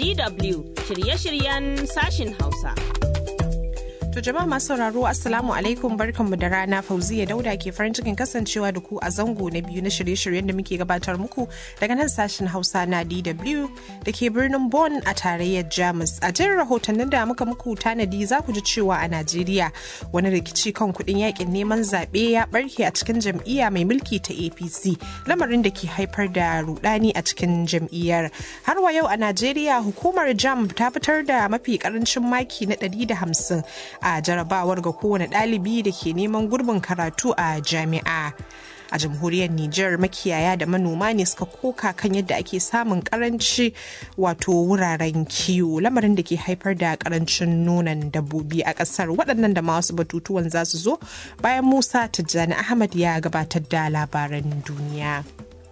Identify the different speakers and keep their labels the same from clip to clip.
Speaker 1: DW shirye-shiryen sashin Hausa.
Speaker 2: To jama'a masu sauraro Assalamu alaikum barkanmu da rana Fauziya Dauda ke farin cikin kasancewa da ku a zango na biyu na shirye-shiryen da muke gabatar muku daga nan sashen Hausa na DW da ke birnin Bonn a tarayyar Jamus. A jin rahotannin da muka muku tanadi za ku ji cewa a Najeriya wani rikici kan kuɗin yakin neman zaɓe ya barke a cikin jam'iyya mai mulki ta APC lamarin da ke haifar da rudani a cikin jam'iyyar. Har wa yau a Najeriya hukumar JAM ta fitar da mafi karancin maki na 150 a jarabawar ga kowane ɗalibi da ke neman gurbin karatu a jami'a. a jamhuriyar Nijar makiyaya da manoma ne suka koka kan yadda ake samun karanci wato wuraren kiwo lamarin da ke haifar da karancin nonon dabbobi a kasar waɗannan da masu batutuwan za su zo bayan Musa Tijjani Ahmad ya gabatar da labaran duniya.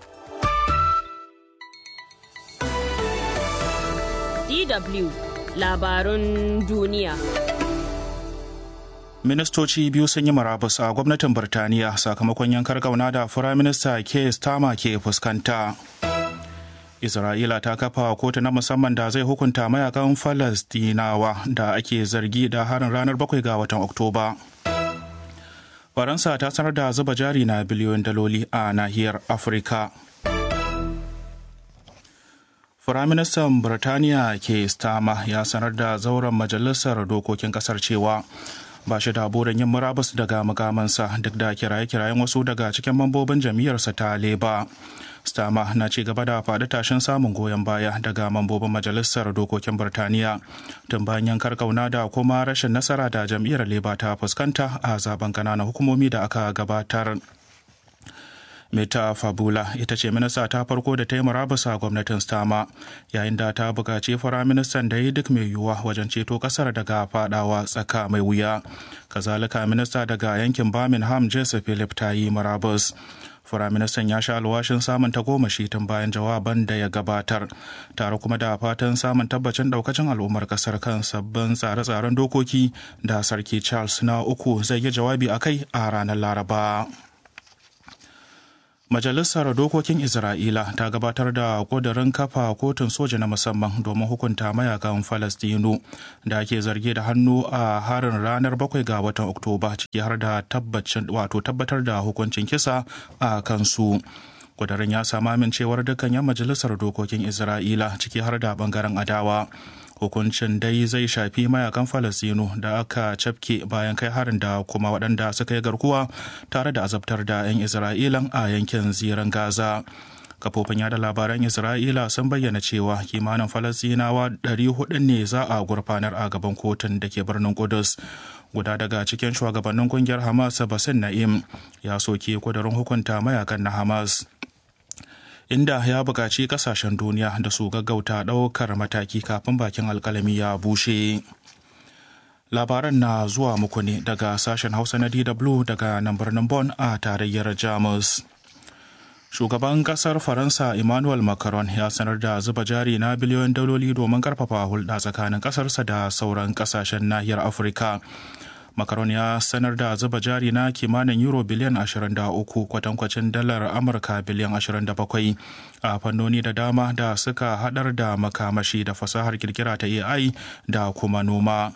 Speaker 1: DW labarun duniya.
Speaker 3: ministoci biyu sun yi marabus a gwamnatin birtaniya sakamakon yankar gauna da firaminista ke stama ke fuskanta isra'ila ta kafa kotu na musamman da zai hukunta mayakan falastinawa da ake zargi da harin ranar 7 ga watan oktoba faransa ta sanar da zuba jari na biliyoyin daloli a nahiyar afirka Firaministan Birtaniya ke stama ya sanar da zauren majalisar dokokin kasar cewa ba shi da burin yin murabus daga mukamansa duk da kiraye-kirayen wasu daga cikin mambobin jam'iyyarsa ta leba stama na ci gaba da faɗi tashin samun goyon baya daga mambobin majalisar dokokin birtaniya tun bayan yankar kauna da kuma rashin nasara da jam'iyyar leba ta fuskanta a zaben ƙananan hukumomi da aka gabatar Meta Fabula ita ce minista ta farko da ta yi murabus a gwamnatin Stama yayin da ta buƙaci firaministan da yi duk mai yiwuwa wajen ceto ƙasar daga fadawa tsaka mai wuya. Kazalika minista daga yankin Birmingham Jesse Philip ta yi murabus. Firaministan ya sha alwashin samun tagomashi tun bayan jawaban da ya gabatar, tare kuma da fatan samun tabbacin daukacin al'ummar kasar kan sabbin tsare-tsaren dokoki da Sarki Charles na uku zai yi jawabi a kai a ranar Laraba. Majalisar Dokokin Isra'ila ta gabatar da ƙudurin kafa kotun soja na musamman domin hukunta mayakan Falastinu da ake zargi da hannu a harin ranar 7 ga watan Oktoba ciki har da wato tabbatar da hukuncin kisa a kansu. Ƙudurin ya sami amincewar dukkan 'yan majalisar dokokin Isra'ila ciki har da bangaren adawa. hukuncin dai zai shafi mayakan falasino da aka cafke bayan kai harin da kuma waɗanda suka yi garkuwa tare da azabtar da 'yan isra'ilan a yankin ziran gaza kafofin yada labaran isra'ila sun bayyana cewa kimanin falasinawa 400 ne za a gurfanar a gaban kotun da ke birnin kudus guda daga cikin shugabannin kungiyar hamas basin na'im ya soke kudurin hukunta mayakan na hamas inda ya buƙaci ƙasashen duniya da su gaggauta ɗaukar mataki kafin bakin alkalami ya bushe. Labaran na zuwa muku ne daga sashen Hausa na DW daga nan birnin Bonn a tarayyar Jamus. Shugaban kasar Faransa Emmanuel Macron ya sanar da zuba jari na biliyoyin daloli domin karfafa hulɗa tsakanin ƙasarsa da sauran ƙasashen nahiyar Afirka. Macron ya sanar da zuba jari na kimanin euro biliyan 23 kwatankwacin dalar Amurka biliyan 27 a fannoni da dama da suka hadar da makamashi da fasahar kirkira ta AI da kuma noma.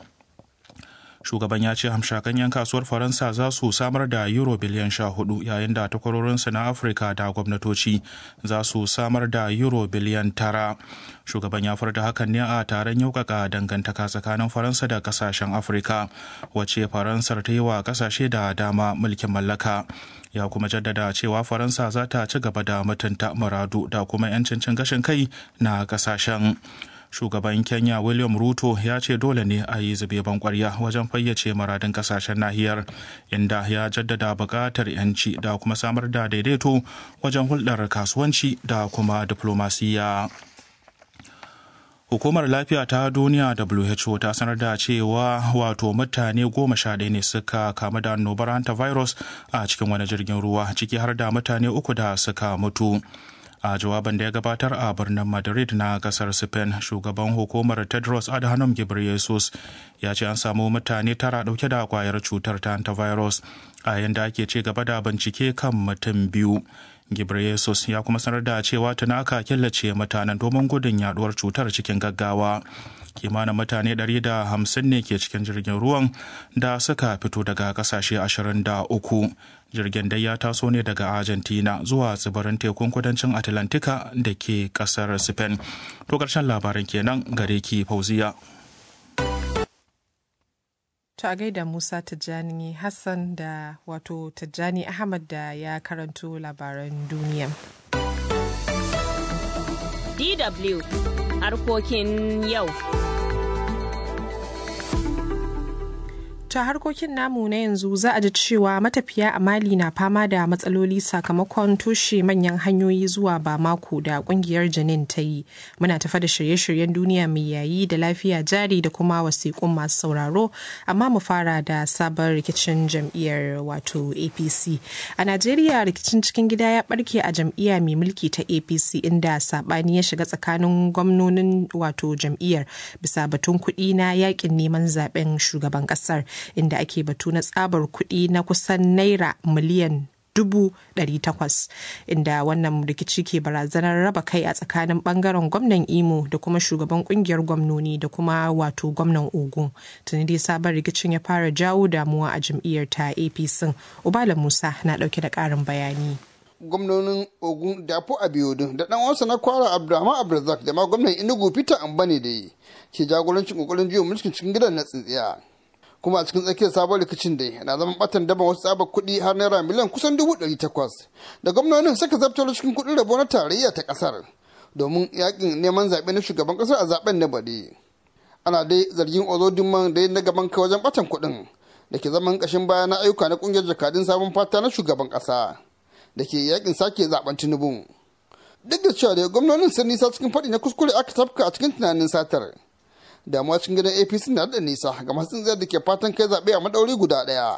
Speaker 3: shugaban ya ce hamshakan 'yan kasuwar faransa za su samar da euro biliyan sha hudu yayin da takwarorinsu na afirka da gwamnatoci za su samar da euro biliyan tara shugaban ya furta hakan ne a taron yaukaka dangantaka tsakanin faransa da kasashen afirka wacce faransar ta yi wa kasashe da dama mulkin mallaka ya kuma jaddada cewa faransa za ta ci gaba da mutunta muradu da kuma 'yancin cin gashin kai na kasashen shugaban kenya william ruto ya ce dole ne a yi zube kwarya wajen fayyace maradin kasashen nahiyar inda ya jaddada buƙatar 'yanci da kuma samar da daidaito wajen hulɗar kasuwanci da kuma diplomasiya. Hukumar Lafiya ta Duniya WHO ta sanar da cewa wato mutane goma sha ɗaya ne suka kamu da annobar hantavirus a cikin wani jirgin ruwa ciki har da mutane uku da suka mutu. a jawaban da ya gabatar a birnin madrid na kasar spain shugaban hukumar tedros adhanom ghebreyesus ya ce an samu mutane tara dauke da kwayar cutar ta hantavirus a yadda ake ci gaba da bincike kan mutum biyu Ghebreyesus ya kuma sanar da cewa tunaka killace mutanen domin gudun yaduwar cutar cikin gaggawa. kimanin mutane 150 ne ke cikin jirgin ruwan da suka fito daga kasashe 23 jirgin dai ya taso ne daga argentina zuwa tsibirin tekun kudancin atlantika da ke kasar spain to karshen labarin kenan gare ki fauziya
Speaker 2: To a gaida Musa Tijjani Hassan da wato Tijjani Ahmad da ya karanto labaran duniya.
Speaker 1: DW harkokin yau.
Speaker 2: ta harkokin namu na yanzu za a ji cewa matafiya a mali na fama da matsaloli sakamakon toshe manyan hanyoyi zuwa bamako da kungiyar janin ta yi muna tafa da shirye-shiryen duniya mai yayi da lafiya jari da kuma wasiƙun masu sauraro amma mu fara da sabon rikicin jam'iyyar wato apc a najeriya rikicin cikin gida ya barke a jam'iyya mai mulki ta apc inda sabani ya shiga tsakanin gwamnonin wato jam'iyyar bisa batun kuɗi na yakin neman zaben shugaban ƙasar inda ake batu na tsabar kuɗi na kusan naira miliyan dubu ɗari takwas inda wannan rikici ke barazanar raba kai a tsakanin bangaren gwamnan imo da kuma shugaban kungiyar gwamnoni da kuma wato gwamnan ogun tuni dai sabon rikicin ya fara jawo damuwa a jam'iyyar ta apc ubala musa na ɗauke da ƙarin bayani
Speaker 4: gwamnonin ogun dafo abiodun da dan wasu na kwara abdulrahman abdulrazak da ma gwamnan enugu peter ambane da yi ke jagorancin kokarin jiyo mulkin cikin gidan na tsintsiya kuma a cikin tsakiyar sabon rikicin dai na zaman batan daban wasu tsabar kuɗi har naira miliyan kusan dubu ɗari takwas da gwamnonin suka zabtar cikin kuɗin rabo na tarayya ta ƙasar domin yakin neman zaɓe na shugaban ƙasar a zaɓen na baɗi ana dai zargin ozodinman da na gaban kai wajen batan kuɗin da ke zaman ƙashin baya na ayyuka na ƙungiyar jakadun sabon fata na shugaban ƙasa da ke yakin sake zaɓen tinubu duk da cewa da gwamnonin sun nisa cikin faɗi na kuskure aka tafka a cikin tunanin satar damuwa cikin gidan apc na da nisa ga masu tsintsiyar da ke fatan kai zaɓe a maɗauri guda ɗaya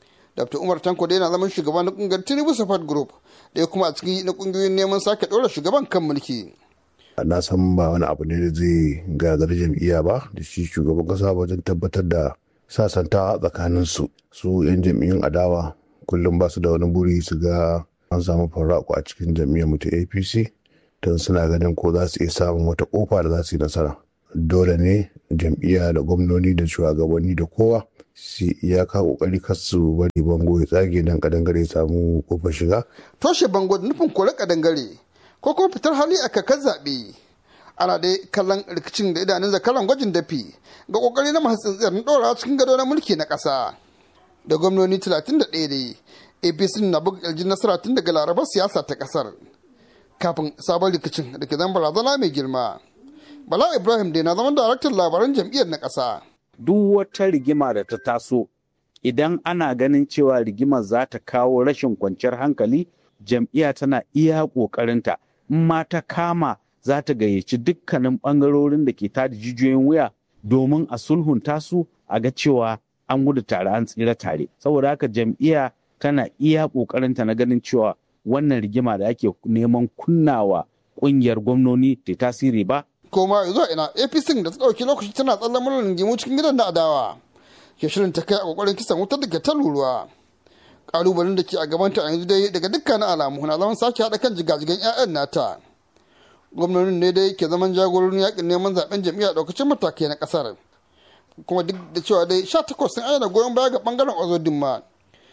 Speaker 4: dr umar tanko da yana zaman shugaban na ƙungiyar tinubu support group da kuma a cikin na ƙungiyoyin neman sake ɗora shugaban kan mulki
Speaker 5: na san ba wani abu ne da zai gagar jam'iyya ba da shi shugaban kasa wajen tabbatar da sasanta tsakanin su su yan jam'iyyun adawa kullum ba su da wani buri su ga an samu farraku a cikin jam'iyyar mu ta apc don suna ganin ko za su iya samun wata kofa da za su yi nasara dole ne jam'iyya da gwamnoni da shugabanni da kowa su iyaka kokari kar su bari bango ya tsage dan kadangare ya samu kofar shiga
Speaker 4: toshe bango da nufin kore kadangare ko kuma fitar hali a kakar zaɓe ana dai kallon rikicin da idanun zakaran gwajin dafi ga kokari na masu tsintsiyar na ɗora cikin gado na mulki na ƙasa da gwamnoni 31 dai apc na buga ƙirjin nasara tun daga larabar siyasa ta ƙasar kafin sabon rikicin da ke zan barazana mai girma Bala Ibrahim dai na zaman daraktan labaran jam'iyyar na ƙasa.
Speaker 6: Duk wata rigima da ta taso idan ana ganin cewa rigimar za ta kawo rashin kwanciyar hankali jam'iyya tana iya ƙoƙarinta in ma ta kama za ta gayyaci dukkanin ɓangarorin da ke tada jijiyoyin wuya domin a sulhunta su a ga cewa an gudu tare an tsira tare saboda haka jam'iyya tana iya ƙoƙarinta na ganin cewa wannan rigima da ake neman kunnawa ƙungiyar gwamnoni ta tasiri ba
Speaker 4: koma zuwa ina apc da ta ɗauki lokaci tana tsallan murar rigimu cikin gidan na adawa ke shirin ta kai a kokarin kisan wutar da ke ta ruruwa kalubalen da ke a gabanta a yanzu dai daga dukkanin alamu na zaman sake haɗa kan jigajigan 'ya'yan nata gwamnonin ne dai ke zaman jagororin yakin neman zaben jami'a ɗaukacin matakai na ƙasar kuma duk da cewa dai sha takwas sun ayyana goyon baya ga bangaren ozodin ma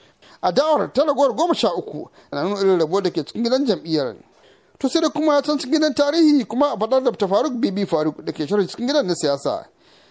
Speaker 4: adawar ta ragowar goma sha uku na nuna irin rabo da ke cikin gidan jam'iyyar to sai da kuma can cikin gidan tarihi kuma a faɗar da faruk bibi faruk da ke shirin cikin gidan na siyasa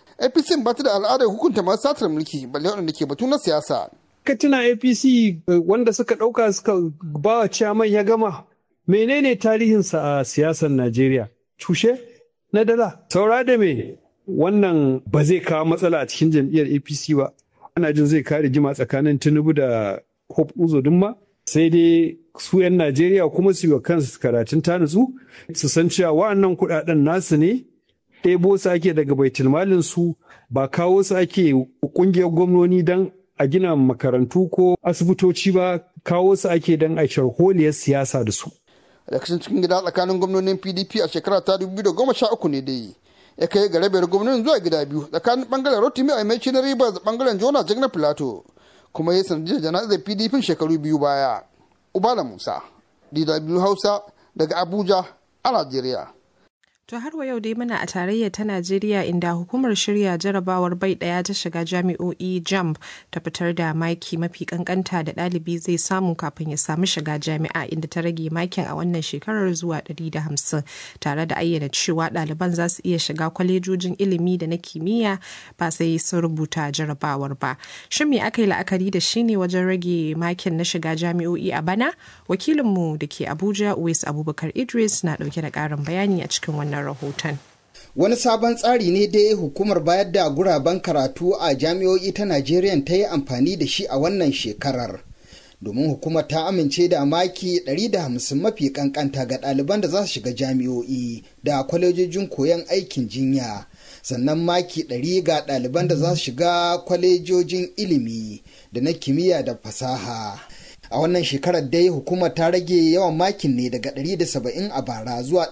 Speaker 4: apc ba ta da al'adar hukunta masu satar mulki balle waɗanda ke batu na siyasa
Speaker 7: ka tuna apc wanda suka ɗauka suka ba wa ciyaman ya gama menene tarihinsa a siyasar najeriya cushe na dala saura da me wannan ba zai kawo matsala a cikin jam'iyyar apc ba ana jin zai kare jima tsakanin tinubu da hope uzo ma sai dai su 'yan Najeriya kuma su yi kansu karatun ta nutsu su san cewa wa'annan kuɗaɗen nasu ne ɗebo su ake daga baitulmalin su ba kawo su ake ƙungiyar gwamnoni don a gina makarantu ko asibitoci ba kawo su ake don a sharholiyar siyasa da su.
Speaker 4: Rikicin cikin gida tsakanin gwamnonin PDP a shekara ta 2013 ne dai ya kai ga rabiyar gwamnonin zuwa gida biyu tsakanin bangaren Rotimi a mai na Rivers da bangaren Jona Jagna Plateau kuma ya sanadiyar jana'izar PDP shekaru biyu baya. Ubala Musa, dw hausa daga abuja a najeriya
Speaker 2: To har wa yau dai muna a tarayyar ta Najeriya inda hukumar shirya jarabawar bai daya ta shiga jami'o'i JAMB ta fitar da maki mafi kankanta da ɗalibi zai samu kafin ya samu shiga jami'a inda ta rage makin a wannan shekarar zuwa 150 tare da ayyana cewa ɗaliban za su iya shiga kwalejojin ilimi da na kimiyya ba sai sun rubuta jarabawar ba. Shin me aka yi la'akari da shi ne wajen rage makin na shiga jami'o'i a bana? Wakilinmu da ke Abuja Uwais Abubakar Idris na ɗauke da ƙarin bayani a cikin wannan wannan rahoton.
Speaker 8: Wani sabon tsari ne dai hukumar bayar da guraben karatu a jami'o'i ta Najeriya ta yi amfani da shi a wannan shekarar. Domin hukumar ta amince da maki 150 mafi kankanta ga ɗaliban da za su shiga jami'o'i da kwalejojin koyon aikin jinya. Sannan maki 100 ga ɗaliban da za su shiga kwalejojin ilimi da na kimiyya da fasaha. a wannan shekarar dai hukumar ta rage yawan makin ne daga 170 a bara zuwa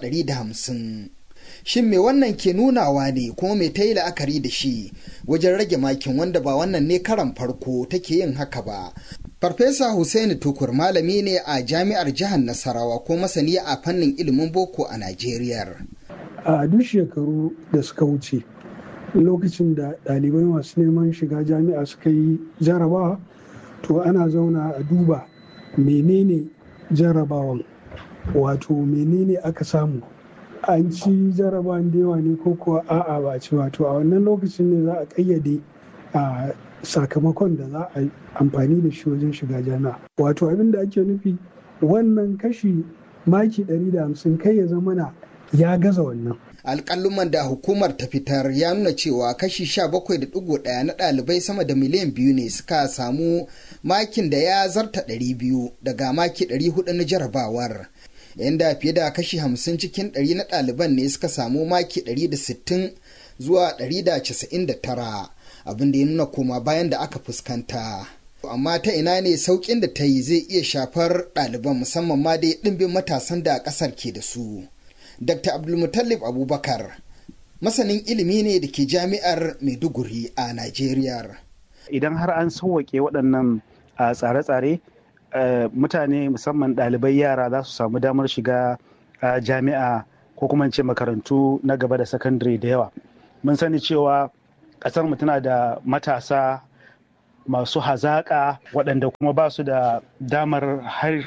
Speaker 8: 150 shin me wannan ke nunawa ne kuma me ta yi la'akari da shi wajen rage makin wanda ba wannan ne karan farko take yin haka ba farfesa hussaini tukur malami ne a jami'ar jihar nasarawa ko masani a fannin ilimin boko a najeriya
Speaker 7: a duk shekaru da suka wuce lokacin da ɗalibai masu neman shiga jami'a suka yi jarabawa to ana zauna a duba menene jarabawan wato menene aka samu an ci jarabawan da yawa ne ko kuwa a'a ba ci wato a wannan lokacin ne za a kayyade a sakamakon da za a amfani da shi wajen shiga jami'a wato abin da ake nufi wannan kashi maki 150 kai ya zamana ya gaza wannan
Speaker 8: alƙaluman da hukumar ta fitar ya nuna cewa kashi 17.1 na ɗalibai sama da miliyan biyu ne suka samu makin da ya zarta 200 daga maki 400 na jarabawar yadda fiye da kashi 50 cikin 100 na ɗaliban ne suka samu maki 160 zuwa 199 abin da ya nuna koma bayan da aka fuskanta amma ta ina ne sauƙin da ta yi zai iya shafar ɗaliban musamman ma dai ɗimbin matasan da ƙasar ke da su. Dr. Abdulmutallib Abubakar masanin ilimi ne da ke jami'ar Maiduguri a Najeriya.
Speaker 6: Idan har an sauwaƙe waɗannan tsare-tsare mutane musamman ɗalibai yara za su samu damar shiga jami'a ko kuma ce makarantu na gaba da sakandare da yawa. Mun sani cewa ƙasar mu tana da matasa masu hazaƙa waɗanda kuma ba su da damar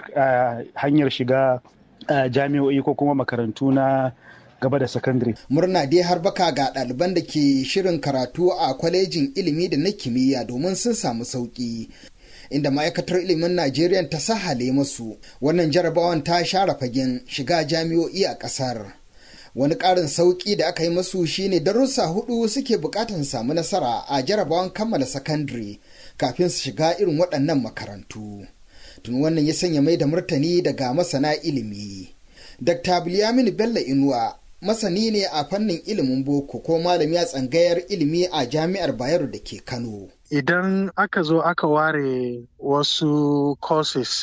Speaker 6: hanyar shiga jami'o'i ko kuma makarantu na gaba da sakandare.
Speaker 8: Murna dai har baka ga ɗaliban da ke shirin karatu a kwalejin ilimi da na kimiyya domin sun samu sauƙi. Inda ma'aikatar ilimin Najeriya ta sahale masu wannan jarabawan ta share fagen shiga jami'o'i a ƙasar. Wani ƙarin sauƙi da aka yi masu shine darussa hudu suke buƙatar samu nasara a jarabawan kammala sakandare kafin su shiga irin waɗannan makarantu. tun wannan ya sanya mai da martani daga masana ilimi. Dr. Bilyamin Bello Inuwa masani ne a fannin ilimin boko ko malami a tsangayar ilimi a jami'ar Bayero da ke Kano.
Speaker 9: Idan aka zo aka ware wasu courses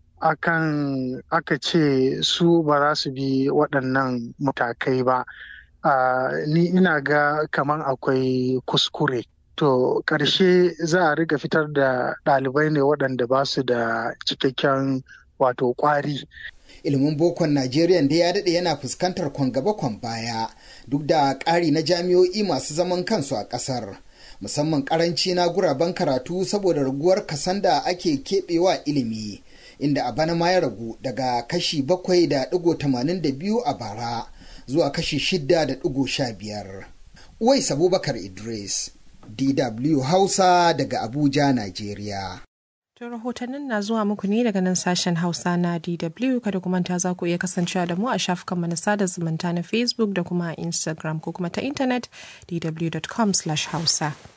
Speaker 9: akan aka ce su ba za su bi waɗannan matakai ba. Uh, ni ina ga kaman akwai kuskure. to ƙarshe za a riga fitar da ɗalibai ne waɗanda ba su da cikakken wato ƙwari.
Speaker 8: ilimin bokon najeriya da ya daɗe yana fuskantar kwan gaba kwan baya duk da ƙari na jami'o'i masu zaman kansu a ƙasar musamman ƙaranci na guraben karatu saboda raguwar kasan da ake keɓewa ilimi inda a bana ma ya ragu daga kashi bakwai da ɗigo tamanin da biyu a bara zuwa kashi shidda da ɗigo sha biyar. Uwais Abubakar Idris DW Hausa daga Abuja, Najeriya.
Speaker 2: To rahotannin na zuwa muku ne daga nan sashen Hausa na DW kada kuma ta za ku iya kasancewa da mu a shafukan na sada zumunta na Facebook da kuma Instagram ko kuma ta intanet dw.com/hausa.